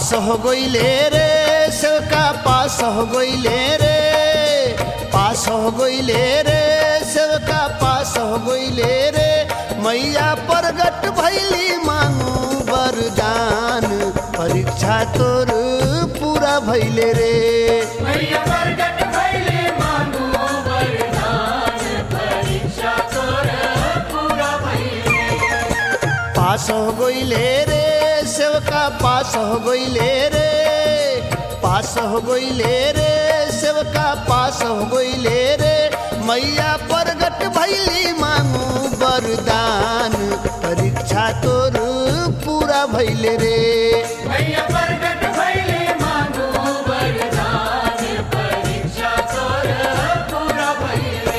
पास हो गईले रे सेवका पास हो गईले रे पास हो गईले रे सेवका पास हो गईले रे मैया प्रगट भैली मांगू वरदान परीक्षा तोर पूरा भैले रे मैया प्रगट भइले मांगू वरदान परीक्षा तोर पूरा भइले पास हो गईले रे सेवका पास हो गईले रे पास हो गईले रे सेवका पास हो गईले रे मैया प्रगट भैली मांगू वरदान परीक्षा तोर पूरा भैले रे मैया प्रगट भइले मांगू वरदान परीक्षा तोर पूरा भइले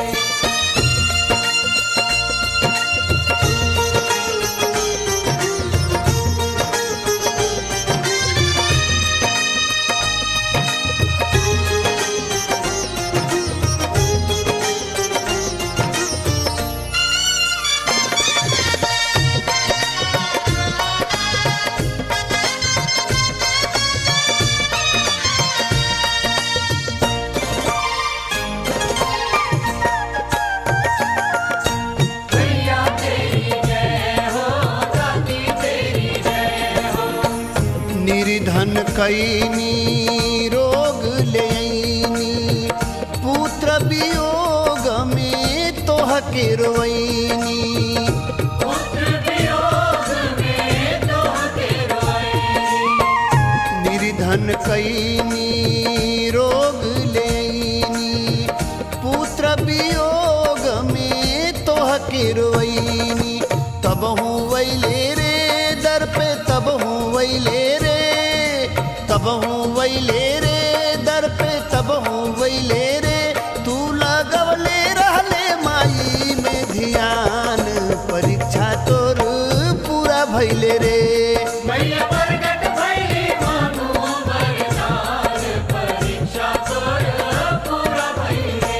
मैया तेरी जय हो दाती तेरी जय हो निर्धन कैनी रोग लेनी पुत्र वियोग में तोह के रोइनी पुत्र वियोग में तोहके रोए निर्धन कैनी रोग लेनी पुत्र वियोग में तोह के रोइनी तब हूँ वैले रे दर पे तब हूँ वैले रे तब हूँ वैले रे दर पे तब हूँ वैले रे तू लगवले रहले माई में ध्यान परीक्षा तोर पूरा भैले रे मैया प्रगट भइले मांगू वरदान परीक्षा तोर पूरा भइले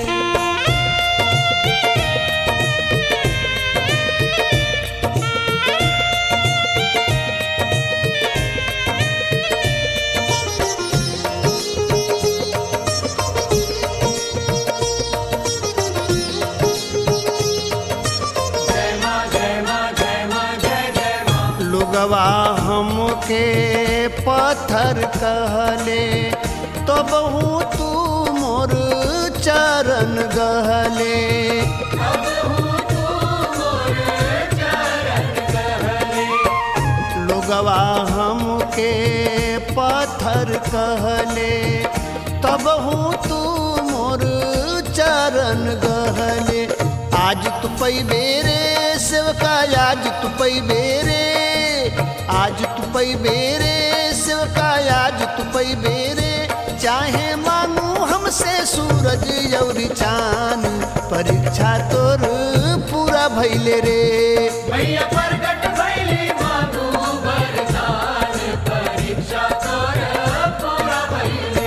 जय मां जय मां जय मां जय जय मां लोगवा हमके पत्थर कहले तो बहु तू मोर चरण गहले अब हूँ तू मोर चरण कहले लोगवा हमके पत्थर कहले तब हूँ तू मोर चरण गहले आज तू पैबे रे सेवका आज तू पैबे रे आज तू पैबे रे सेवका आज तू पैबे रे चाहे मांगू हमसे सूरज और चांद परीक्षा तोर पूरा भैले रे मैया प्रगट भइले मांगू वरदान परीक्षा तोर पूरा भइले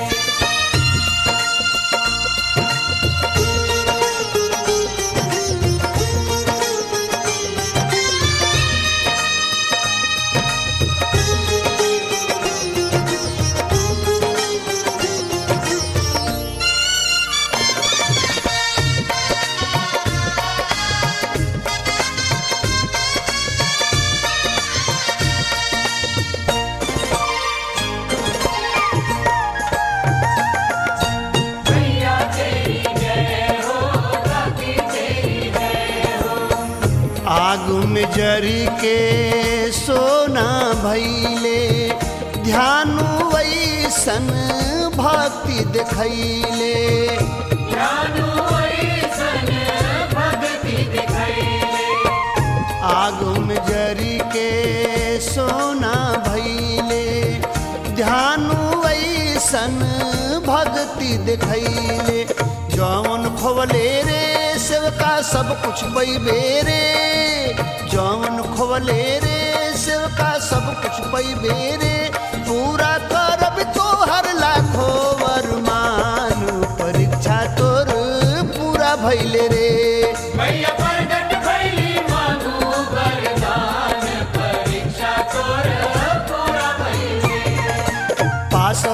मैया तेरी जय हो दाती तेरी जय हो आग में जरी के सोना भैले ध्यान वैसन भक्ति देखैले ज्ञानु ऐसन भक्ति दिखैले आग में जरी के सोना भैले ध्यान वैसन भक्ति देखैले जौन खोवले रे सेवका सब कुछ पैबे रे जौन खोवले रे सेवका सब कुछ पैबे रे पूरा करब तोहर लाखो वरमान परीक्षा तोर पूरा भैले रे मैया प्रगट भइली मांगू वरदान परीक्षा तोर पूरा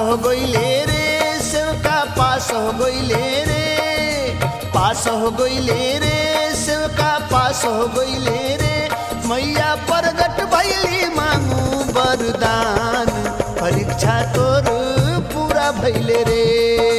हो गइले रे सेवका पास हो गइले रे पास हो गइले रे सेवका पास हो गइले रे मैया प्रगट भैली मांगू वरदान परीक्षा तोर पूरा भैले रे